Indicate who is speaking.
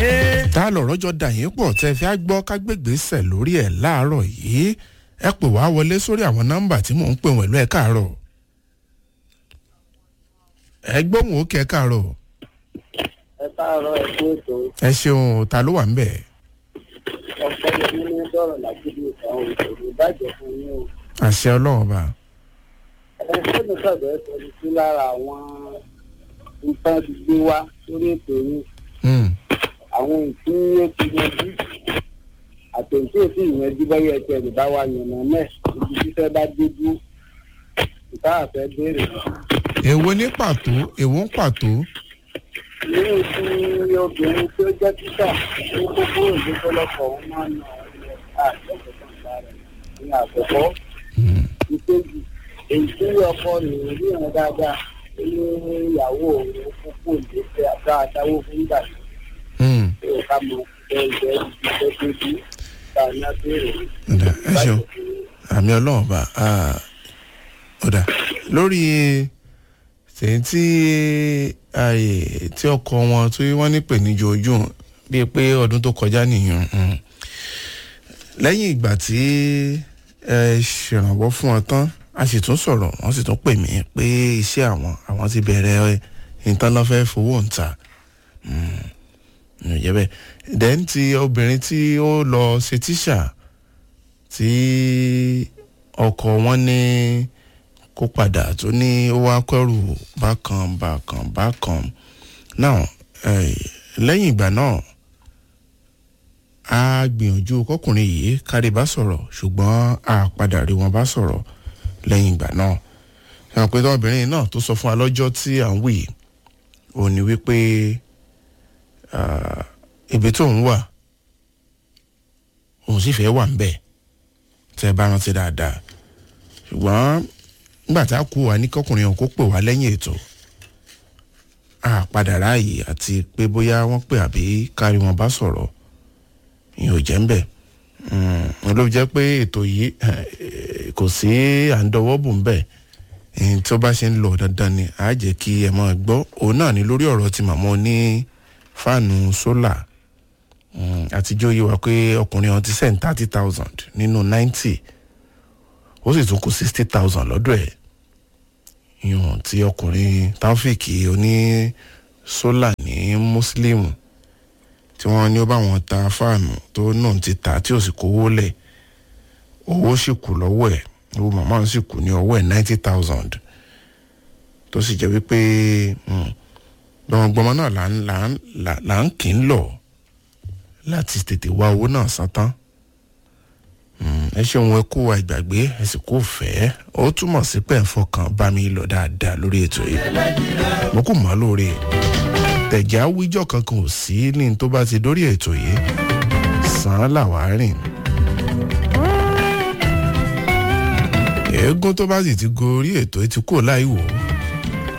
Speaker 1: tá a lọ̀rọ̀ jọ dà yín pọ̀ tẹ́ fi á gbọ́ kágbègbèsẹ̀ lórí ẹ̀ láàárọ̀ yìí ẹ pè wá wọlé sórí àwọn nọ́mbà tí mò ń pè wọ̀lú ẹ̀ káàárọ̀ ẹ gbóhùn ó kẹ́ káàárọ̀
Speaker 2: ẹ káàárọ̀ ẹ kú ètò
Speaker 1: ẹ ṣeun ta ló wà ń bẹ̀
Speaker 2: ọ̀pọ̀ yẹn ní sọ̀rọ̀ lágbègbè ìtàn òṣèlú ìbàjẹ́ fún yín o.
Speaker 1: àṣẹ ọlọ́run ọba
Speaker 2: ẹ ṣé mi sọ̀dọ̀ ẹ sọ sí lára àwọn nǹkan ti gbé wá sórí ètò yín
Speaker 1: Hmm,
Speaker 2: àwọn ìtí ó ti yanjú àtẹ̀yìntì ò sì yanjú báyọ̀ ẹ̀jẹ̀ rẹ̀ bá wà yànnà náà ibi títẹ́ bá dé dúró ìta àfẹ́ béèrè.
Speaker 1: èwo ní pàtó èwo ń pàtó
Speaker 2: nínú tí obìnrin tí ó jẹ́ títà ní kókó ìlú tọ́lọ́pọ̀ wọn máa ń nà àjọpọ̀ kàńtà rẹ̀ ní àkọ́kọ́. ìkejì èyí tí ọkọ rẹ̀ rí ìrìn dáadáa ní ìyàwó òun kókó ìgbésẹ̀ àbá àdáwó fún ìgbà
Speaker 1: Hmm,
Speaker 2: tí ó ká mọ ẹgbẹ́ ìgbésẹ̀ tó dé ta ní abẹ́rẹ́
Speaker 1: ọ̀dà, ẹ ṣeun àmì ọlọ́run ọba ah, ọ̀dà lórí tèyí tí ààyè tí ọkọ wọn tí wọ́n ní pè ní jojú bíi pé ọdún tó kọjá nìyẹn hmm. lẹ́yìn ìgbà tí ẹ ṣèrànwọ́ fún ọ tán a sì tún sọ̀rọ̀ wọ́n sì tún pè mí pé iṣẹ́ àwọn àwọn ti bẹ̀rẹ̀ nǹkan lọ́fẹ́ fowó ń ta ǹjẹ́ bẹ́ẹ̀ then ti obìnrin tí ó lọ ṣe tíṣà tí ọkọ wọn ní kó padà tó ní ó wá kẹrù bákan bákan bákan now eh, lẹ́yìn ìgbà náà a gbìyànjú kọkùnrin yìí kárí bá sọ̀rọ̀ ṣùgbọ́n a padà rí wọn bá sọ̀rọ̀ lẹ́yìn ìgbà náà ṣe pé obìnrin náà tó sọ fún wa lọ́jọ́ tí à ń wì ò ní wípé ah, ibi tó ń wà òun sì fẹ́ wà ń bẹ̀ tẹ́ ẹ bá rántí dáadáa ṣùgbọ́n nígbà tá a kú wa ní kọkùnrin ọ̀hún kó pè wá lẹ́yìn ètò a padà ráàyè àti pé bóyá wọ́n pè àbí kárí wọn bá sọ̀rọ̀ ìyẹn ò jẹ́ ń bẹ̀ wọn ló jẹ́ pé ètò yìí eh, kò sí à ń dọwọ́ bò ń bẹ̀ ẹni tó bá ṣe ń lọ dandan ni a jẹ́ kí ẹ máa gbọ́ òun náà ni lórí ọ̀rọ̀ ti màmá ní fáànù sólà àtijọ́ yìí wá pé ọkùnrin ọ̀hún ti send thirty thousand nínú ninety ó sì tún kù sixty thousand lọ́dọ̀ ẹ̀ yùn tí ọkùnrin taofik oní sólà ní muslim tí wọ́n ní ó bá wọn ta fáànù tó náà ti tà tí ò sì kówó lẹ̀ owó sì kù lọ́wọ́ ẹ̀ owó màmá òun sì kù ní ọwọ́ ẹ̀ ninety thousand tó sì jẹ́ wípé gbọmọgbọmọ náà là ń là ń là ń kì í lọ láti tètè wá owó náà san tán ẹ ṣeun ẹ kó wa ìgbàgbé ẹ sì kó fẹ́ ó túmọ̀ sí pé ẹ̀ ń fọkàn bá mi lọ dáadáa lórí ètò yìí mo kò mọ́ lóore tẹ̀já wíjọ́ kankan ò sí ní tó bá ti dórí ètò yìí sàn án làwáá rìn. eégún tó bá sì ti gorí ètò yìí ti kúrò láì wò ó